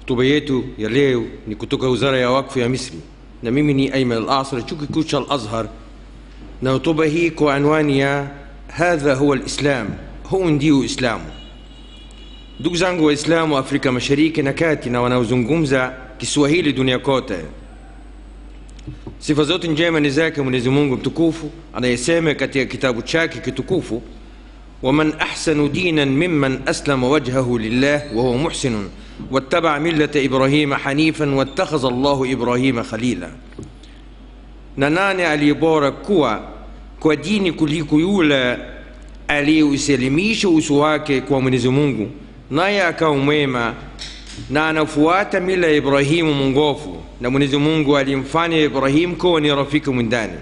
Hotuba yetu ya leo ni kutoka Wizara ya Wakfu ya Misri, na mimi ni Ayman Al-Asr, chuo kikuu cha Al-Azhar, na hotuba hii kwa anwani ya hadha huwa alislam, huu ndio Uislamu. Ndugu zangu Waislamu wa Afrika Mashariki na Kati na wanaozungumza Kiswahili dunia kote, sifa zote njema ni zake Mwenyezi Mungu mtukufu anayesema katika kitabu chake kitukufu ومن أحسن دينا ممن أسلم وجهه لله وهو محسن واتبع ملة إبراهيم حنيفا واتخذ الله إبراهيم خليلا na nane aliyebora kuwa kwa dini kuliko yule aliyeusalimisha uso wake kwa Mwenyezi Mungu naye akawa mwema na anafuata mila ya Ibrahimu mwongofu na Mwenyezi Mungu alimfanya Ibrahimu kuwa ni rafiki mwindani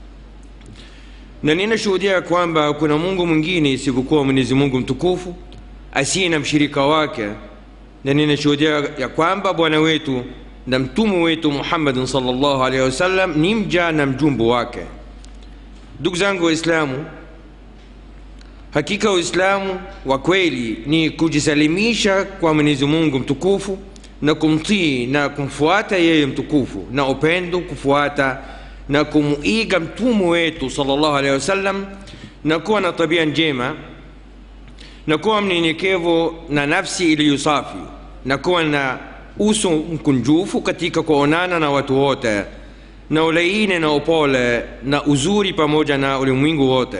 na ninashuhudia kwamba hakuna Mungu mwingine isipokuwa Mwenyezi Mungu mtukufu asiye na mshirika wake, na ninashuhudia ya kwamba Bwana wetu na mtume wetu Muhammadin sallallahu alaihi wasallam ni mja na mjumbe wake. Ndugu zangu Waislamu, hakika Uislamu wa kweli ni kujisalimisha kwa Mwenyezi Mungu mtukufu na kumtii na kumfuata yeye mtukufu na upendo kufuata na kumuiga mtume wetu sallallahu alaihi wasallam na kuwa na tabia njema na kuwa mnyenyekevu na nafsi iliyo safi na kuwa na uso mkunjufu katika kuonana na watu wote na ulaini na upole na uzuri pamoja na ulimwengu wote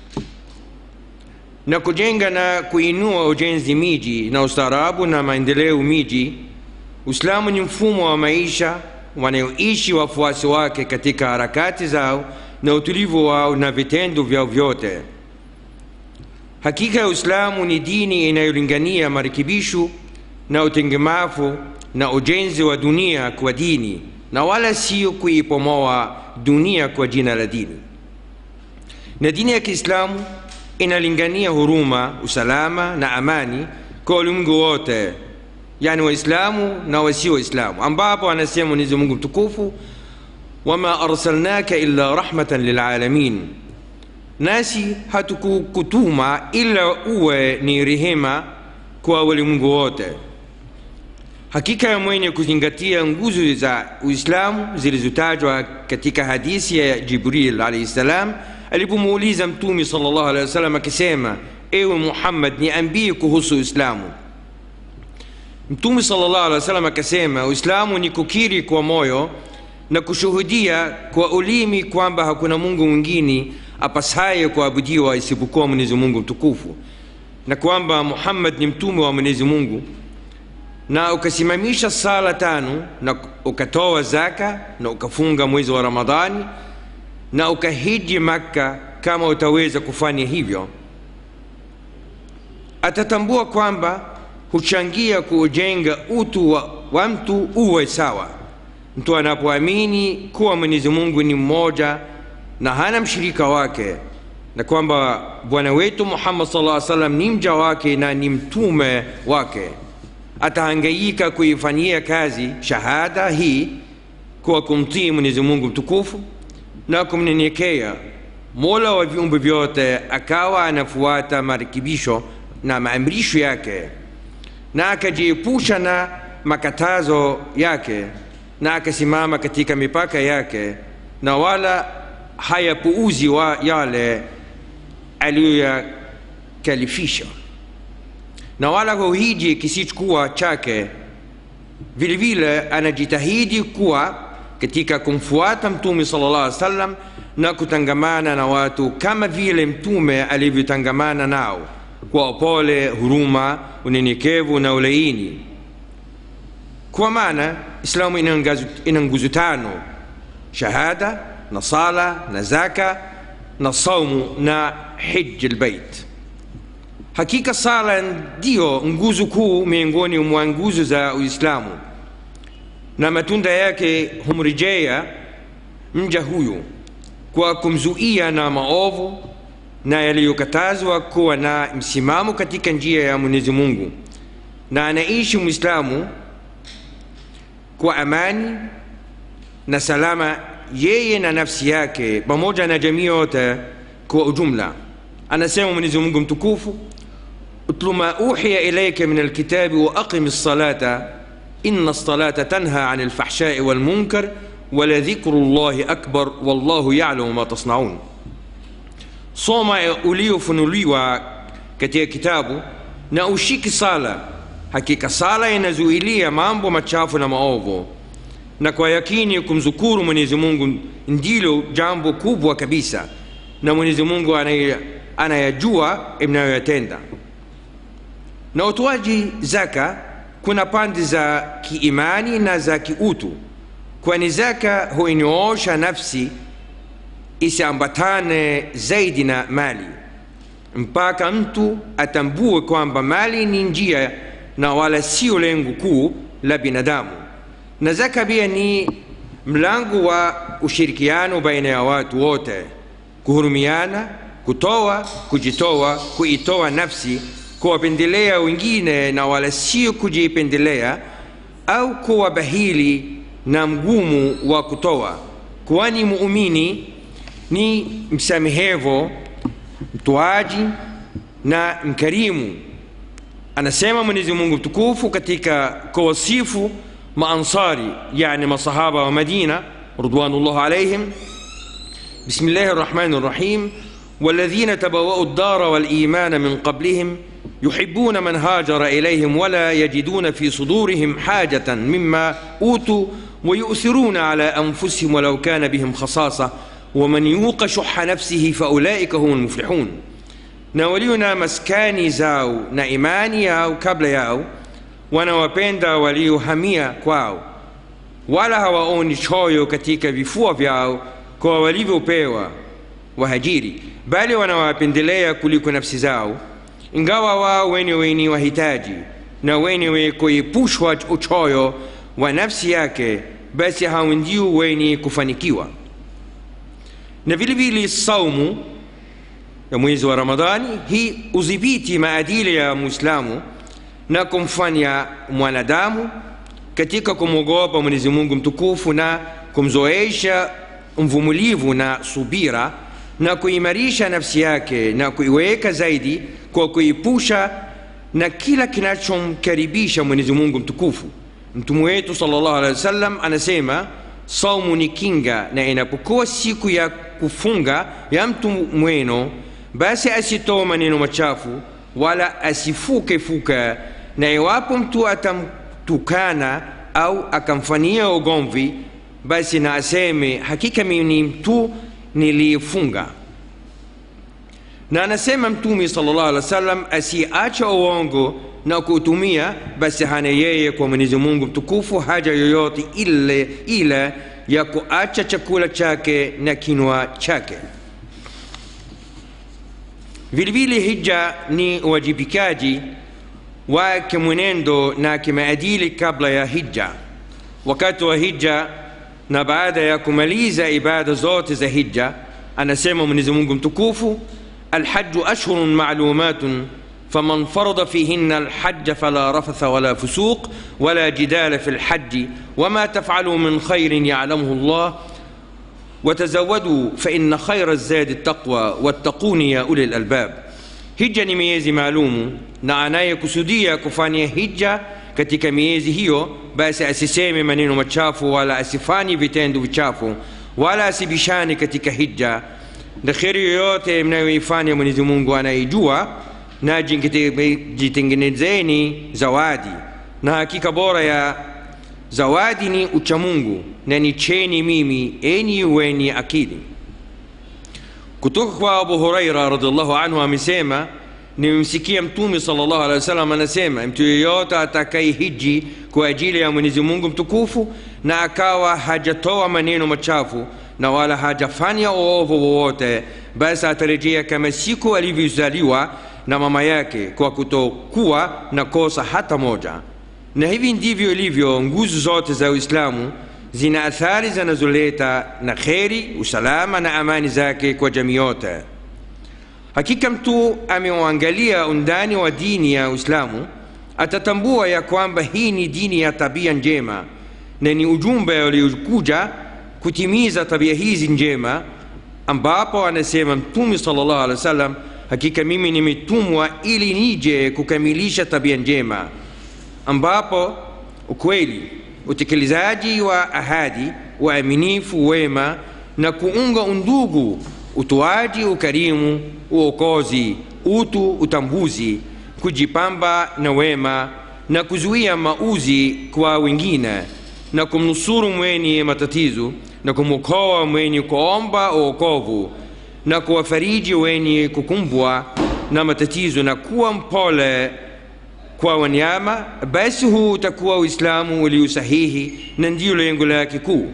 na kujenga na kuinua ujenzi miji na ustaarabu na maendeleo miji. Uislamu ni mfumo wa maisha wanayoishi wafuasi wake katika harakati zao na utulivu wao na vitendo vyao vyote. Hakika ya Uislamu ni dini inayolingania marekebisho na utengemavu na ujenzi wa dunia kwa dini na wala sio kuipomoa dunia kwa jina la dini. Na dini ya Kiislamu inalingania huruma, usalama na amani kwa ulimwengu wote yani waislamu na wasio waislamu ambapo anasema mwenyezi mungu mtukufu wama arsalnaka illa rahmatan lilalamin nasi hatukukutuma ila uwe ni rehema kwa walimwengu wote hakika ya mwenye kuzingatia nguzo za uislamu zilizotajwa katika hadithi ya jibril alaihi salam alipomuuliza mtume sallallahu alaihi wasallam akisema ewe muhammad niambie kuhusu uislamu Mtume sallallahu alaihi wasallam akasema, Uislamu ni kukiri kwa moyo na kushuhudia kwa ulimi kwamba hakuna Mungu mwingine apasaye kuabudiwa isipokuwa Mwenyezi Mungu mtukufu na kwamba Muhammad ni mtume wa Mwenyezi Mungu, na ukasimamisha sala tano na ukatoa zaka na ukafunga mwezi wa Ramadhani na ukahiji Makka kama utaweza kufanya hivyo, atatambua kwamba huchangia kuujenga utu wa, wa mtu uwe sawa. Mtu anapoamini kuwa Mwenyezi Mungu ni mmoja na hana mshirika wake na kwamba Bwana wetu Muhammad sallallahu alaihi wasallam ni mja wake na ni mtume wake, atahangaika kuifanyia kazi shahada hii kwa kumtii Mwenyezi Mungu mtukufu na kumnyenyekea Mola wa viumbe vyote, akawa anafuata marekebisho na maamrisho yake na akajiepusha na makatazo yake na akasimama katika mipaka yake na wala hayapuuzi wa yale aliyoyakalifisha na wala huhiji kisichokuwa chake vile vile anajitahidi kuwa katika kumfuata mtume sallallahu alaihi wasallam na kutangamana na watu kama vile mtume alivyotangamana nao kwa upole, huruma, unyenyekevu na ulaini. Kwa maana Islamu ina nguzo tano: shahada na sala na zaka na saumu na hiji albayt. Hakika sala ndiyo nguzo kuu miongoni mwa nguzo za Uislamu, na matunda yake humrejea mja huyu kwa kumzuia na maovu na yaliyokatazwa kuwa na msimamo katika njia ya Mwenyezi Mungu, na anaishi Muislamu kwa amani na salama, yeye na nafsi yake pamoja na jamii yote kwa ujumla. Anasema Mwenyezi Mungu mtukufu, utlu ma uhiya ilayka min alkitabi wa aqimi ssalata inna lsalata tanha ani lfahshai walmunkar waladhikru llahi akbar wallahu yalamu ma tasnaun soma uliofunuliwa katika kitabu na ushiki sala hakika sala inazuilia mambo machafu na maovu na kwa yakini kumzukuru mwenyezi mungu ndilo jambo kubwa kabisa na mwenyezi mungu anayajua mnayoyatenda na utoaji zaka kuna pande za kiimani na za kiutu kwani zaka huinyoosha nafsi isiambatane zaidi na mali mpaka mtu atambue kwamba mali ni njia na wala sio lengo kuu la binadamu na zaka pia ni mlango wa ushirikiano baina ya watu wote kuhurumiana kutoa kujitoa kuitoa nafsi kuwapendelea wengine na wala sio kujipendelea au kuwa bahili na mgumu wa kutoa kwani muumini ni msamehevo mtoaji na mkarimu anasema mwenyezi mungu mtukufu katika kuwasifu maansari yani masahaba wa madina ridwanullah alaihim بسم الله الرحمن الرحيم والذين تبوأوا الدار والإيمان من قبلهم يحبون من هاجر إليهم ولا يجدون في صدورهم حاجة مما أوتوا ويؤثرون على أنفسهم ولو كان بهم خصاصة ومن يوق شح نفسه فأولئك هم المفلحون ناولينا مسكاني زاو نايماني ياو kabla yao wanawapenda waliohamia kwao wala hawaoni choyo katika vifua vyao kwa walivyopewa wahajiri bali wanawapendelea kuliko nafsi zao ingawa wao wenyewe ni wahitaji na wenyewe kuepushwa uchoyo wa nafsi yake basi hao ndio wenye kufanikiwa na vile vile saumu ya mwezi wa ramadhani hii udhibiti maadili ya muislamu na kumfanya mwanadamu katika kumwogopa mwenyezi mungu mtukufu na kumzoesha mvumulivu na subira na kuimarisha nafsi yake na kuiweka zaidi kwa kuipusha na kila kinachomkaribisha mwenyezi mungu mtukufu mtume wetu salllah alehi wasallam anasema saumu ni kinga na inapokuwa siku ya kufunga ya mtu mweno basi asitoe maneno machafu wala asifuke fuka na iwapo mtu atamtukana au akamfanyia ugomvi basi na aseme hakika mimi ni mtu niliyefunga na anasema mtume sallallahu alaihi wasallam asiacha uongo na kuutumia basi hana yeye kwa mwenyezi mungu mtukufu haja yoyote ile ila ya kuacha chakula chake na kinwa chake vilevile hija ni uwajibikaji wa kimwenendo na kimaadili kabla ya hija wakati wa hija na baada ya kumaliza ibada zote za hija anasema mwenyezi mungu mtukufu alhaju ashhurun malumatun فمن فرض فيهن الحج فلا رفث ولا فسوق ولا جدال في الحج وما تفعلوا من خير يعلمه الله وتزودوا فإن خير الزاد التقوى واتقون يا أولي الألباب hija ni miezi maalumu na anayekusudia kufanya hija katika miezi hiyo basi asiseme maneno machafu wala asifanye vitendo vichafu wala asibishane katika hija na kheri yoyote mnayoifanya mwenyezi mungu anaijua na jitengenezeni zawadi na hakika bora ya zawadi ni uchamungu na nicheni mimi enyi wenye akili kutoka kwa abu huraira radiallahu anhu amesema nimemsikia mtume salllahu alehi wasallam anasema mtu yeyote atakaye hiji kwa ajili ya mwenyezi mungu mtukufu na akawa hajatoa maneno machafu na wala hajafanya uovu wowote basi atarejea kama siku alivyozaliwa na mama yake kwa kutokuwa na kosa hata moja na hivi ndivyo ilivyo nguzo zote za uislamu zina athari zinazoleta na kheri usalama na amani zake kwa jamii yote hakika mtu ameuangalia undani wa dini ya uislamu atatambua ya kwamba hii ni dini ya tabia njema na ni ujumbe uliokuja kutimiza tabia hizi njema ambapo anasema mtume salllah alih wa sallam hakika mimi nimetumwa ili nije kukamilisha tabia njema ambapo ukweli utekelezaji wa ahadi uaminifu wema na kuunga undugu utoaji ukarimu uokozi utu utambuzi kujipamba na wema na kuzuia mauzi kwa wengine na kumnusuru mwenye matatizo na kumwokoa mwenye kuomba uokovu na kuwafariji wenye kukumbwa na matatizo na kuwa mpole kwa wanyama basi huu utakuwa uislamu ulio sahihi na ndiyo lengo lake kuu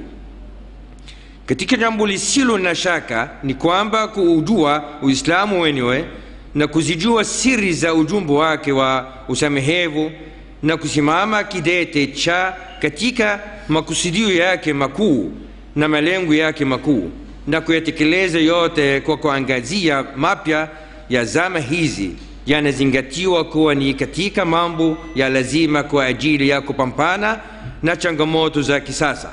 katika jambo lisilo na shaka ni kwamba kuujua uislamu wenyewe na kuzijua siri za ujumbe wake wa usamehevu na kusimama kidete cha katika makusudio yake makuu na malengo yake makuu na kuyatekeleza yote kwa kuangazia mapya ya zama hizi yanazingatiwa kuwa ni katika mambo ya lazima kwa ajili ya kupambana na changamoto za kisasa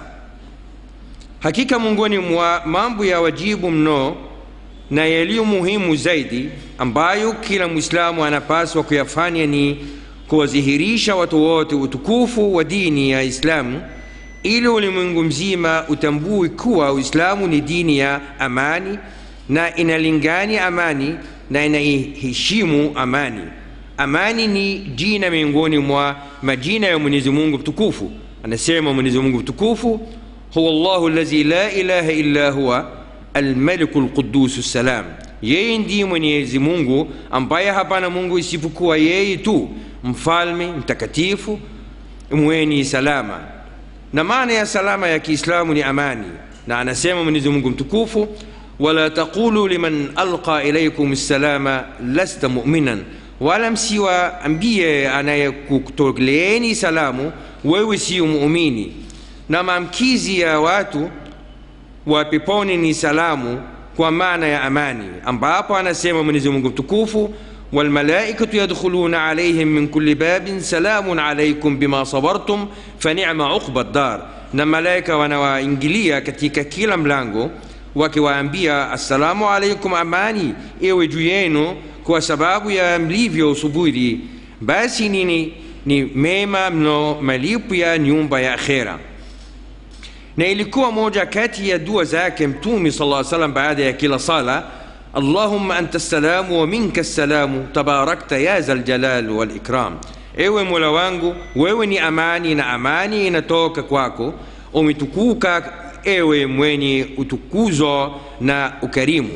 hakika miongoni mwa mambo ya wajibu mno na yaliyo muhimu zaidi ambayo kila mwislamu anapaswa kuyafanya ni kuwadhihirisha watu wote utukufu wa dini ya islamu ili ulimwengu mzima utambue kuwa uislamu ni dini ya amani na inalingani amani na inaiheshimu amani amani ni jina miongoni mwa majina ya mwenyezi mungu mtukufu anasema mwenyezi mungu mtukufu huwa llahu allazi la ilaha illa huwa almaliku lqudusu ssalam yeye ndiye mwenyezi mungu ambaye hapana mungu isipokuwa yeye tu mfalme mtakatifu mwenye salama na maana ya salama ya kiislamu ni amani na anasema mwenyezi mungu mtukufu wala taqulu liman alqa ilaikum ssalama lasta muminan wala msiwaambie anayekutoleeni salamu wewe sio muumini na maamkizi ya watu wa peponi ni salamu kwa maana ya amani ambapo anasema mwenyezi mungu mtukufu والملائكة يدخلون عليهم من كل باب سلام عليكم بما صبرتم فنعم عقبى الدار na malaika wanawaingilia katika kila mlango wakiwaambia assalamu alaikum amani iwe juu yenu kwa sababu ya mlivyo subiri basi nini ni mema mno malipo ya nyumba ya akhera na ilikuwa moja kati ya dua zake mtume sala llaw salam baada ya kila sala اللهم أنت السلام ومنك السلام تباركت يا ذا الجلال والإكرام ewe mola wangu wewe ni amani na amani inatoka kwako umetukuka ewe mwenye utukuzo na ukarimu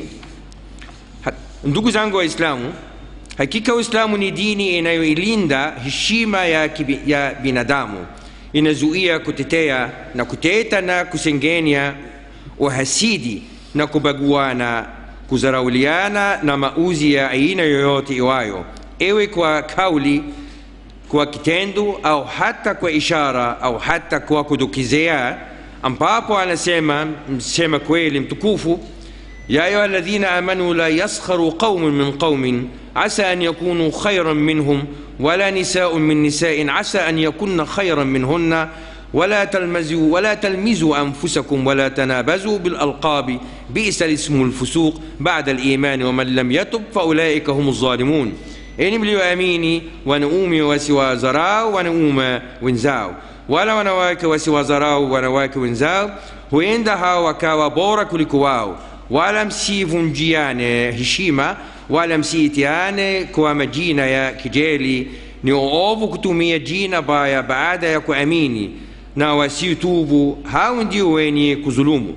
ha, ndugu zangu waislamu hakika uislamu ni dini inayoilinda heshima ya, kibi, ya binadamu inazuia kutetea na kuteta na kusengenya uhasidi na kubaguana kuzarauliana na mauzi ya aina yoyote iwayo ewe kwa kauli kwa kitendo au hata kwa ishara au hata kwa kudokezea ambapo anasema msema kweli mtukufu ya ayuha alladhina amanu la yaskharu qaumun min qaumin asa an yakunu khayran minhum wala nisaun min nisain asa an yakunna khayran minhunna ولا تلمزوا ولا تلمزوا انفسكم ولا تنابزوا بالالقاب بئس الاسم الفسوق بعد الايمان ومن لم يتب فاولئك هم الظالمون enyi mlioamini wanaume wasiwadharau wanaume wenzao wala wanawake wasiwadharau wanawake wenzao huenda hao wakawa bora kuliko wao wala msivunjiane heshima wala msiitiane kwa majina ya kijeli ni uovu kutumia jina baya baada ya kuamini na wasiotubu hao ndio wenye kudhulumu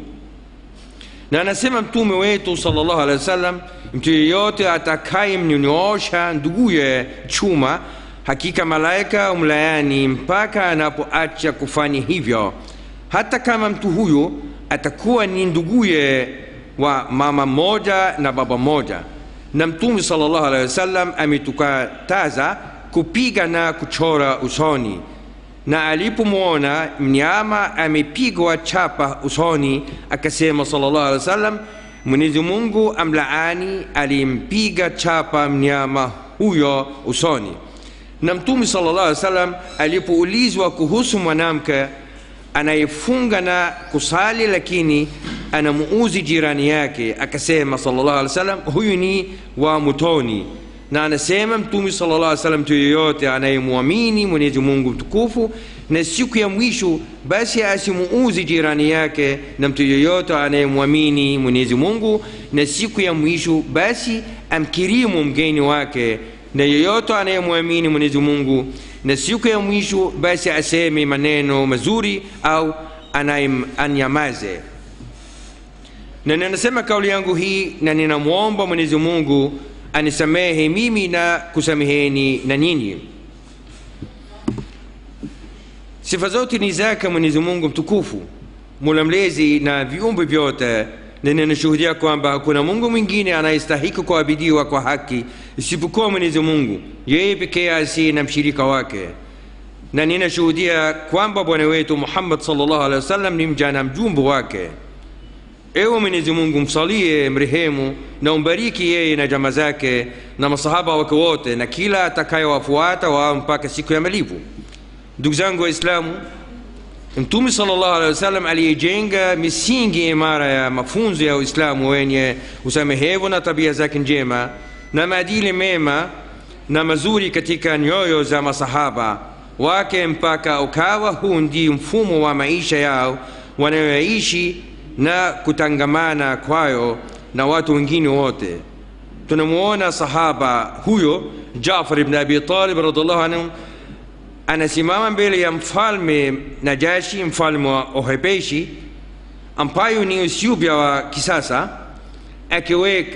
na anasema mtume wetu sallallahu alaihi wasallam mtu yeyote atakayemnyonyoosha nduguye chuma hakika malaika umlayani mpaka anapoacha kufanya hivyo hata kama mtu huyo atakuwa ni nduguye wa mama mmoja na baba mmoja na mtume sallallahu alaihi wasallam ametukataza kupiga na kuchora usoni na alipomwona mnyama amepigwa chapa usoni akasema sallallahu alaihi wasallam mwenyezi mungu amlaani alimpiga chapa mnyama huyo usoni na mtume sallallahu alaihi wasallam alipoulizwa kuhusu mwanamke anayefunga na kusali lakini anamuuzi jirani yake akasema sallallahu alaihi wasallam huyu ni wa motoni na anasema mtume sala llah salam mtu yeyote anayemwamini mwenyezi mungu mtukufu na siku ya mwisho basi asimuuzi jirani yake na mtu yeyote anayemwamini mwenyezi mungu na siku ya mwisho basi amkirimu mgeni wake na yeyote anayemwamini mwenyezi mungu na siku ya mwisho basi aseme maneno mazuri au anyamaze na ninasema kauli yangu hii na ninamwomba mwenyezi mungu anisamehe mimi na kusameheni na nyinyi sifa zote ni zake mwenyezi mungu mtukufu mula mlezi na viumbe vyote na ninashuhudia kwamba hakuna mungu mwingine anayestahiki kuabidiwa kwa haki isipokuwa mwenyezi mungu yeye pekee asiye na mshirika wake na ninashuhudia kwamba bwana wetu muhammad salllahu alehi wasallam ni mja na mjumbe wake ewe mwenyezi mungu msalie mrehemu na umbariki yeye na jama zake na masahaba wake wote na kila atakayewafuata wao mpaka siku ya malipo ndugu zangu waislamu mtume salllahu alehi wasallam aliyejenga misingi imara ya mafunzo ya uislamu wenye usamehevu na tabia zake njema na maadili mema na mazuri katika nyoyo za masahaba wake mpaka ukawa huu ndi mfumo wa maisha yao wanayoishi na kutangamana kwayo na watu wengine wote tunamuona sahaba huyo jafar ibn abi talib radiallahu anhu anasimama mbele ya mfalme najashi mfalme wa ohepeshi ambayo ni ethiopia wa kisasa akiweka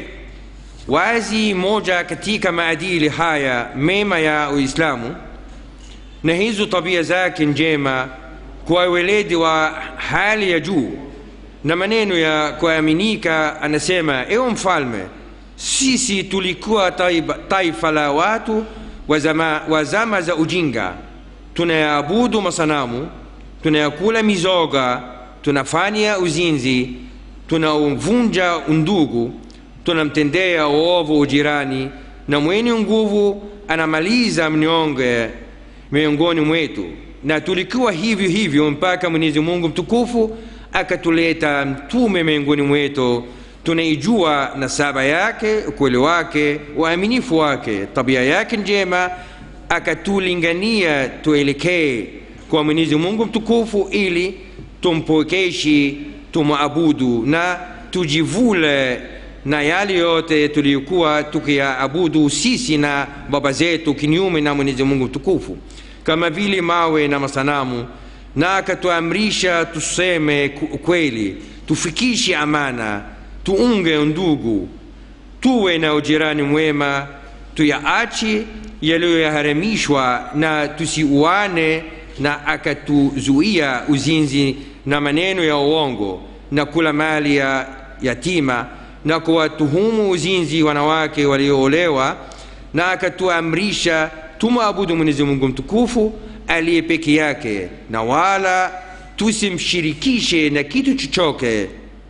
wazi moja katika maadili haya mema ya uislamu na hizo tabia zake njema kwa weledi wa hali ya juu na maneno ya kuaminika anasema ewe mfalme sisi tulikuwa taiba, taifa la watu wa zama, wa zama za ujinga tunayaabudu masanamu tunayakula mizoga tunafanya uzinzi tunauvunja undugu tunamtendea uovu ujirani na mwenye nguvu anamaliza mnyonge miongoni mwetu na tulikuwa hivyo hivyo mpaka mwenyezi mungu mtukufu akatuleta mtume miongoni mwetu tunaijua nasaba yake ukweli wake uaminifu wake tabia yake njema akatulingania tuelekee kwa mwenyezi mungu mtukufu ili tumpokeshi tumwabudu na tujivule na yale yote tuliyokuwa tukiyaabudu sisi na baba zetu kinyume na mwenyezi mungu mtukufu kama vile mawe na masanamu na akatuamrisha tuseme ukweli tufikishe amana tuunge ndugu tuwe na ujirani mwema tuyaache yaliyoharamishwa na tusiuane na akatuzuia uzinzi na maneno ya uongo na kula mali ya yatima na kuwatuhumu uzinzi wanawake walioolewa na akatuamrisha tumwabudu mwenyezi mungu mtukufu aliye peke yake na wala tusimshirikishe na kitu chochote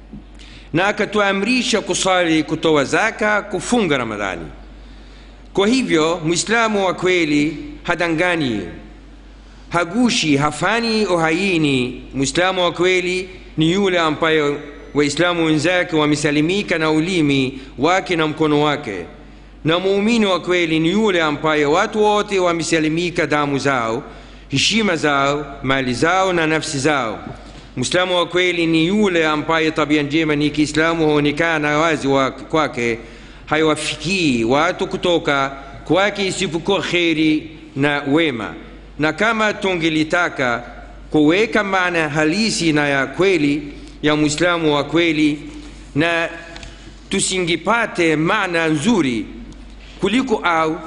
na akatuamrisha kusali kutoa zaka kufunga ramadhani kwa hivyo mwislamu wa kweli hadanganyi hagushi hafanyi uhaini mwislamu wa kweli ni yule ambaye waislamu wenzake wamesalimika na ulimi wake na mkono wake na muumini wa kweli ni yule ambaye watu wote wamesalimika damu zao heshima zao mali zao na nafsi zao mwislamu wa kweli ni yule ambaye tabia njema ni kiislamu huonekana wazi kwake haiwafikii watu kutoka kwake isipokuwa kheri na wema na kama tungelitaka kuweka maana halisi na ya kweli ya mwislamu wa kweli na tusingipate maana nzuri kuliko au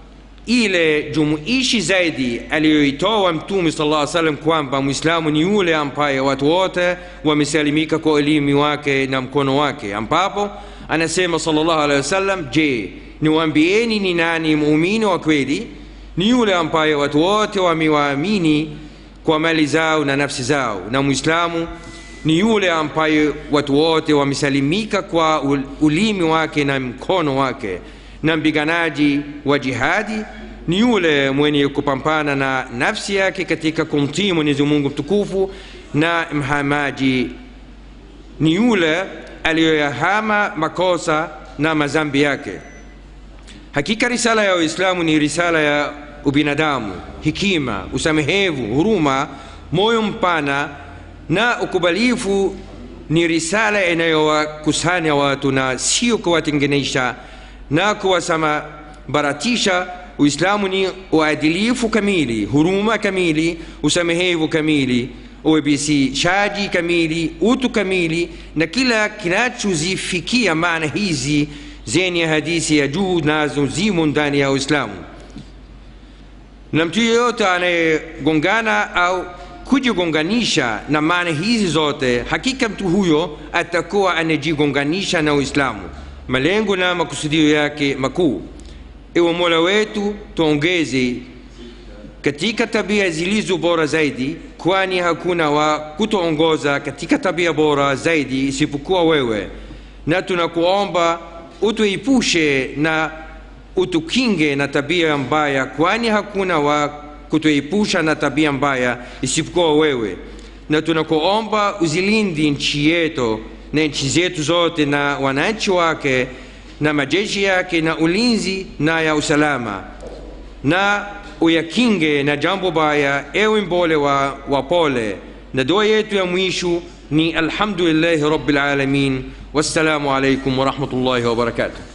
ile jumuishi zaidi aliyoitoa mtume sala llah salam kwamba mwislamu ni yule ambaye watu wote wamesalimika kwa ulimi wake na mkono wake ambapo anasema sala llahu alehi wasallam je niwaambieni ni nani muumini wa kweli ni yule ambaye watu wote wamewaamini kwa mali zao na nafsi zao na mwislamu ni yule ambaye watu wote wamesalimika kwa ulimi wake na mkono wake na mpiganaji wa jihadi ni yule mwenye kupambana na nafsi yake katika kumtii mwenyezi mungu mtukufu na mhamaji ni yule aliyoyahama makosa na mazambi yake hakika risala ya uislamu ni risala ya ubinadamu hikima usamehevu huruma moyo mpana na ukubalifu ni risala inayowakusanya watu na sio kuwatenganisha na kuwasamabaratisha uislamu ni uadilifu kamili huruma kamili usamehevu kamili uwepesishaji kamili utu kamili na kila kinachozifikia maana hizi zenye hadithi ya juu nazo zimo ndani ya uislamu na mtu yeyote anayegongana au kujigonganisha na maana hizi zote hakika mtu huyo atakuwa anajigonganisha na uislamu malengo na makusudio yake makuu ewe mola wetu tuongeze katika tabia zilizo bora zaidi kwani hakuna wa kutuongoza katika tabia bora zaidi isipokuwa wewe na tunakuomba utuepushe na utukinge na tabia mbaya kwani hakuna wa kutuepusha na tabia mbaya isipokuwa wewe na tunakuomba uzilindi nchi yetu na nchi zetu zote na wananchi wake na majeshi yake na ulinzi na ya usalama na uyakinge na jambo baya ewe mbole wa wapole na dua yetu ya mwisho ni alhamdulillahi rabbil alamin wassalamu alaikum warahmatullahi wabarakatuh